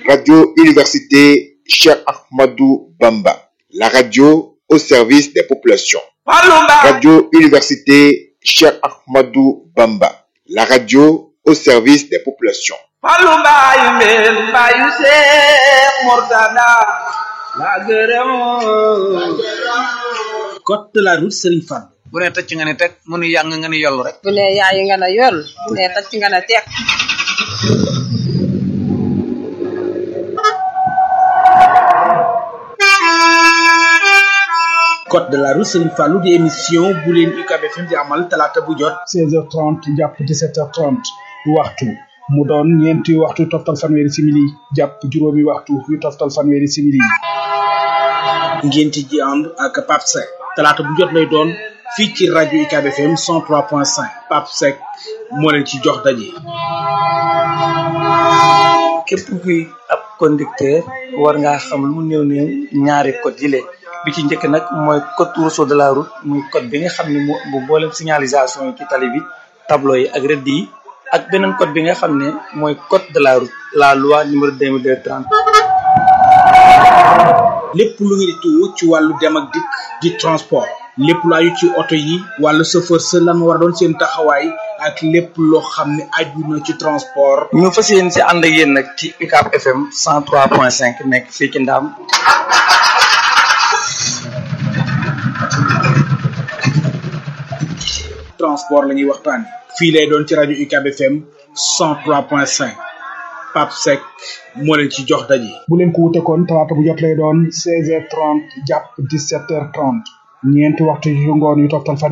Radio Université Cheikh Ahmadou Bamba, la radio au service des populations. Radio Université Cheikh Ahmadou Bamba, la radio au service des populations. code de la route Serigne Fall. bu ne tëcc nga ne teg mu nu yàng nga ne yollu rek. bu ne yaayi nga ne yoll bu ne tëcc nga ne teg. code de la route Serigne Fallou di émission bu leen UCAB FM di amal talaata bu jot. 16h30 jàpp 17h30 waxtu mu doon ñeenti waxtu toftal fanweeri simili jàpp juróomi waxtu yu toftal fanweeri simili. ngeen ci ji ànd ak Pape Seck talaata bu jot lay doon fii ci rajo UCAB FM 103.5 Pape Seck moo leen ci jox daje. képp kuy ab conducteur war ngaa xam lu mu néew néew ñaari code yi bi ci njëkk nag mooy code rousseau de la route muy code bi nga xam ne moo bu boolem signalisation yi ci tali bi tableau yi ak rëdd yi ak beneen code bi nga xam ne mooy code de la route la loi numéro 2230 lépp lu ngeen di tuwo ci wàllu dem ak dikk di transport lépp lu aju ci oto yi wàllu chauffeur sa lan war a doon seen taxawaay ak lépp loo xam ne aju na ci transport. ñu fas yéen si ànd ak yéen nag ci UCAB FM 103.5 nekk fii ci Ndaam. transport la ñuy waxtaan fii lay doon ci rajo UCAB FM 103.5 Pape Seck moo leen ci jox daje. bu leen ko wute kon talaata bu jot lay doon 16h30 jàpp 17h30 ñeenti waxtu yu ngoon yu toftal fan